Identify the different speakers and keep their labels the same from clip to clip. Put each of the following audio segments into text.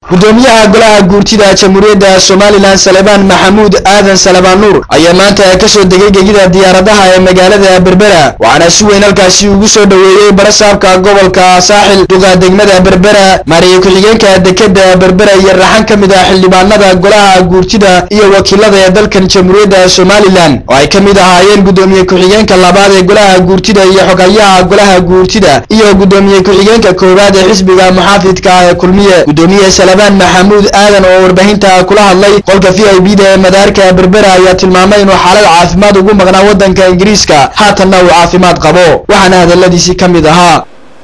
Speaker 1: gudoomiyaha golaha guurtida jamhuuriyadda somalilan salebaan maxamuud aadan salebaan nuur ayaa maanta kasoo degay gegida diyaaradaha ee magaalada berbera waxaana si weyn halkaasi ugu soo dhoweeyey barasaabka gobolka saaxil duqa degmada berbera maariye ku-xigeenka dekeda berbera iyo raxan ka mid ah xildhibaanada golaha guurtida iyo wakiilada ee dalkan jamhuuriyadda somalilan oo ay ka mid ahaayeen gudoomiye ku-xigeenka labaad ee golaha guurtida iyo xogayaha golaha guurtida iyo gudoomiye ku-xigeenka koowaad ee xisbiga muxaafidka ah ee kulmiye gudoomiye salebaan maxamuud aadan oo warbaahinta kula hadlay qolka v i b da ee madaarka berbera ayaa tilmaamay inuu xaalad caafimaad ugu maqnaa waddanka ingiriiska haatanna uu caafimaad qabo waxaana hadaladiisii ka mid ahaa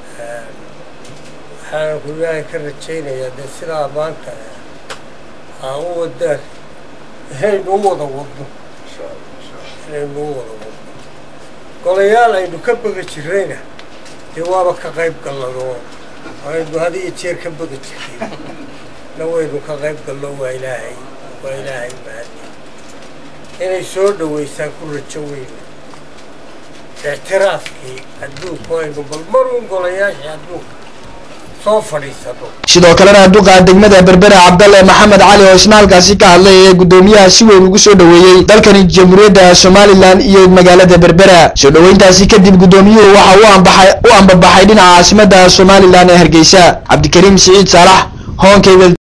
Speaker 2: waxaan guryahan ka rajaynayaa dee sidaa maanta aa u wadaan inaynu u wada wadno inaynu u wada wadno golayaal aynu ka bega jirrayna dee waaba ka qayb gallado aynu had iyo jeer ka bega jirray na waynu ka qayb gallo waa ilaahay waa ilaahay mahadi inay soo dhaweysaan ku rajo weyna ictiraafkii adduunku aynu bal maruun golayaashii adduunka soo fadhiisano
Speaker 1: sidoo kalena duqa degmada berbera cabdalle maxamed cali oo isna halkaasi ka hadlay ee gudoomiyaha si weyn ugu soo dhoweeyey dalkani jamhuuriyadda somalilan iyo magaalada berbera soo dhoweyntaasi kadib gudoomiyuhu waxa uu ambaxay u ambabaxay dhinaca caasimadda somalilan ee hargeysa cabdikariim siciid saalax hoonkeyga